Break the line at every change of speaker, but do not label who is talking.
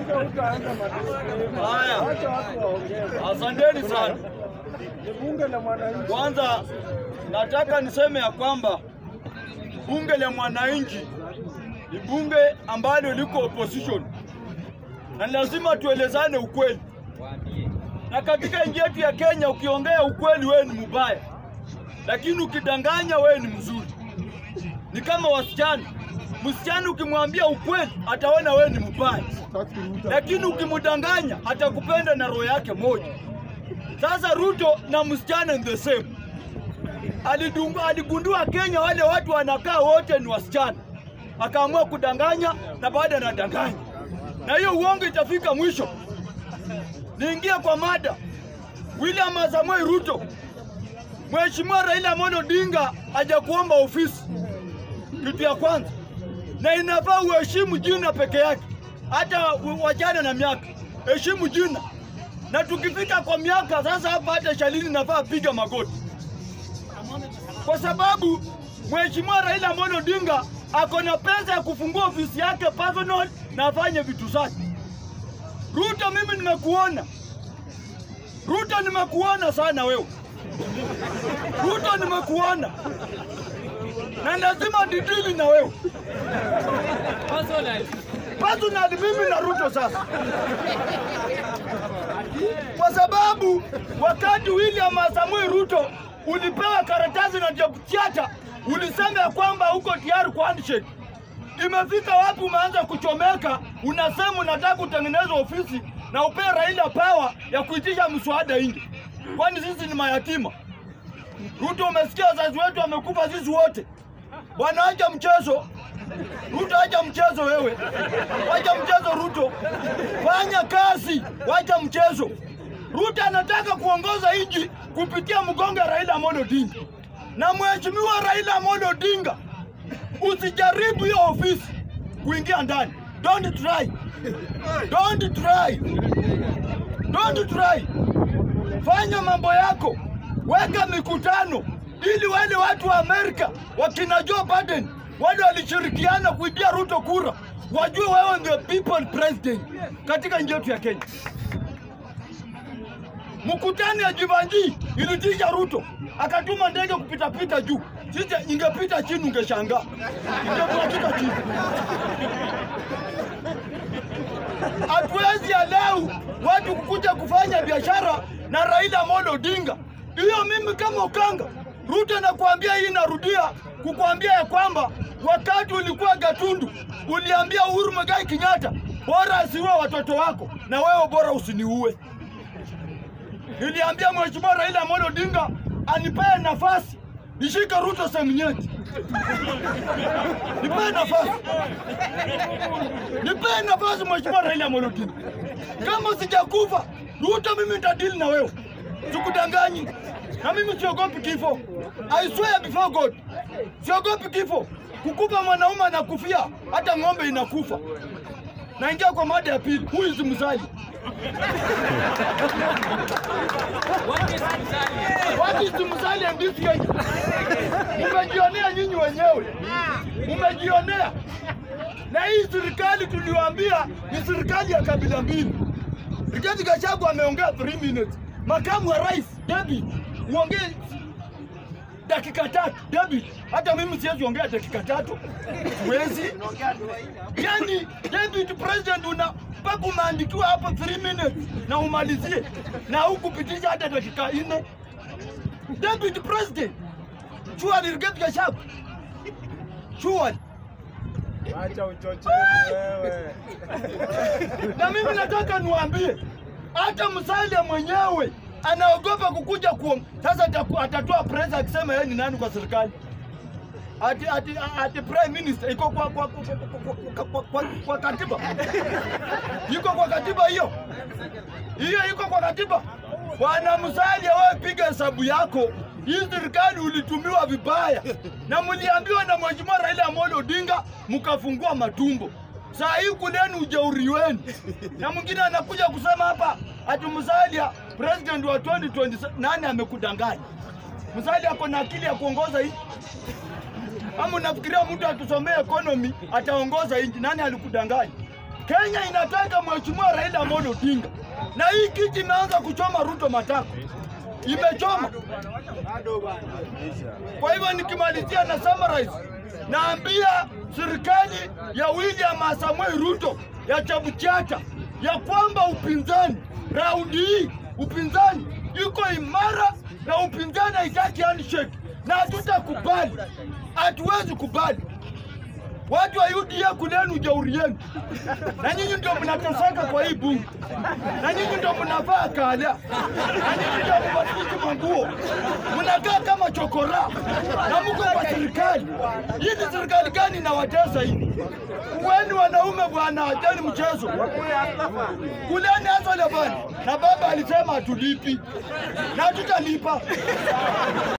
Haya, asanteni sana.
Bunge la mwananchi.
Kwanza nataka niseme ya kwamba bunge la mwananchi ni bunge ambalo liko opposition, na ni lazima tuelezane ukweli. Na katika nchi yetu ya Kenya, ukiongea ukweli wewe ni mubaya, lakini ukidanganya wewe ni mzuri. Ni kama wasichana, msichana ukimwambia ukweli ataona wewe ni mbaya, lakini ukimdanganya atakupenda na roho yake moja. Sasa Ruto na msichana ni the same. Alidungu, aligundua Kenya wale watu wanakaa wote ni wasichana, akaamua kudanganya na baada anadanganya, na hiyo uongo itafika mwisho. Niingie kwa mada. William Samoei Ruto, Mheshimiwa Raila Amolo Odinga hajakuomba ofisi, kitu ya kwanza, na inafaa uheshimu jina peke yake, hata u- wachana na miaka, heshimu jina. Na tukifika kwa miaka sasa, hapa hata Shalini nafaa piga magoti, kwa sababu Mheshimiwa Raila Amolo Odinga ako na pesa ya kufungua ofisi yake personal na afanye vitu zake. Ruto, mimi nimekuona. Ruto, nimekuona sana wewe. Ruto, nimekuona na lazima didili na wewe personally, mimi na Ruto sasa, kwa sababu wakati William Samoei Ruto ulipewa karatasi na Jepchata, ulisema ya kwamba uko tayari kwa handshake. Imefika wapi umeanza kuchomeka, unasema unataka kutengeneza ofisi na upee Raila pawa ya kuitisha mswada nje? Kwani sisi ni mayatima? Ruto, umesikia wazazi wetu wamekufa sisi wote. Bwana, acha mchezo. Ruto, acha mchezo wewe, wacha mchezo Ruto, fanya kazi, wacha mchezo. Ruto anataka kuongoza nchi kupitia mgongo wa Raila Amolo Odinga, na mheshimiwa Raila Amolo Odinga, usijaribu hiyo ofisi kuingia ndani. Don't try, don't try, don't try. Fanya mambo yako, weka mikutano ili wale watu wa Amerika wakina Joe Biden wale walishirikiana kuibia Ruto kura wajue wewe ndio people president katika nchi yetu ya Kenya. Mkutano ya Jivanji ilitisha Ruto, akatuma ndege kupitapita juu. Sisi ingepita chini, ungeshangaa ingepita chini. Hatuwezi alau watu kukuja kufanya biashara na Raila Amolo Odinga. Hiyo mimi kama Ukanga, Ruto nakuambia hii, narudia kukuambia ya kwamba wakati ulikuwa Gatundu uliambia Uhuru Muigai Kenyatta bora asiue watoto wako na wewe bora usiniue. Niliambia Mheshimiwa Raila Amolo Odinga anipee nafasi nishike Ruto Semnyeti, nipee nafasi, nipee nafasi Mheshimiwa Raila Amolo Odinga. Kama sijakufa Ruto, mimi nitadili na wewe, sikudanganyi. Na mimi siogopi kifo, I swear before God, siogopi kifo. Kukufa mwanaume anakufia, hata ng'ombe inakufa. Naingia kwa mada ya pili, who is Musalia? What is Musalia in this Kenya? Mmejionea nyinyi wenyewe, mmejionea. Na hii serikali tuliwaambia ni serikali ya kabila mbili. Rigathi Gachagua ameongea 3 minutes, makamu wa rais David uongee dakika tatu. David, hata mimi siwezi ongea dakika tatu, siwezi. Yani David president una mpaka umeandikiwa hapa 3 minutes na umalizie na hukupitisha hata dakika nne. David president, surely Rigathi Gachagua, surely
Acha uchochezi wewe.
na mimi nataka niwaambie hata Musalia mwenyewe anaogopa kukuja kuom. Sasa ataku- atatoa press akisema yeye ni nani kwa serikali ati, ati, ati prime minister iko kwa, kwa, kwa, kwa, kwa, kwa, kwa, kwa katiba iko kwa katiba hiyo hiyo iko kwa katiba. Bwana Musalia, wewe piga hesabu yako. Hii serikali ulitumiwa vibaya na mliambiwa na Mheshimiwa Raila Amolo Odinga, mkafungua matumbo. Saa hii kuleni ujeuri wenu, na mwingine anakuja kusema hapa ati Musalia president wa 2027 nani amekudanganya? Musalia ako na akili ya kuongoza hii ama unafikiria mtu atusomee economy ataongoza nchi? Nani alikudanganya? Kenya inataka mheshimiwa Raila Amolo Odinga, na hii kiti imeanza kuchoma Ruto matako, imechoma. Kwa hivyo nikimalizia na summarize, naambia serikali ya William Samoei Ruto ya Chabuchata ya kwamba upinzani raundi hii upinzani iko imara na upinzani haitaki handshake, na hatutakubali, hatuwezi kubali. Watu wa UDA kuleni ujeuri yenu, na nyinyi ndio mnateseka kwa hii bunge, na nyinyi ndio mnavaa kala, na nyinyi ndio mbadilisha manguo, mnakaa kama chokora na mko kwa serikali. Hii ni serikali gani inawatesa hii? Kuweni wanaume bwana, acheni mchezo, kuleni hasa lebani. Na baba alisema hatulipi na tutalipa.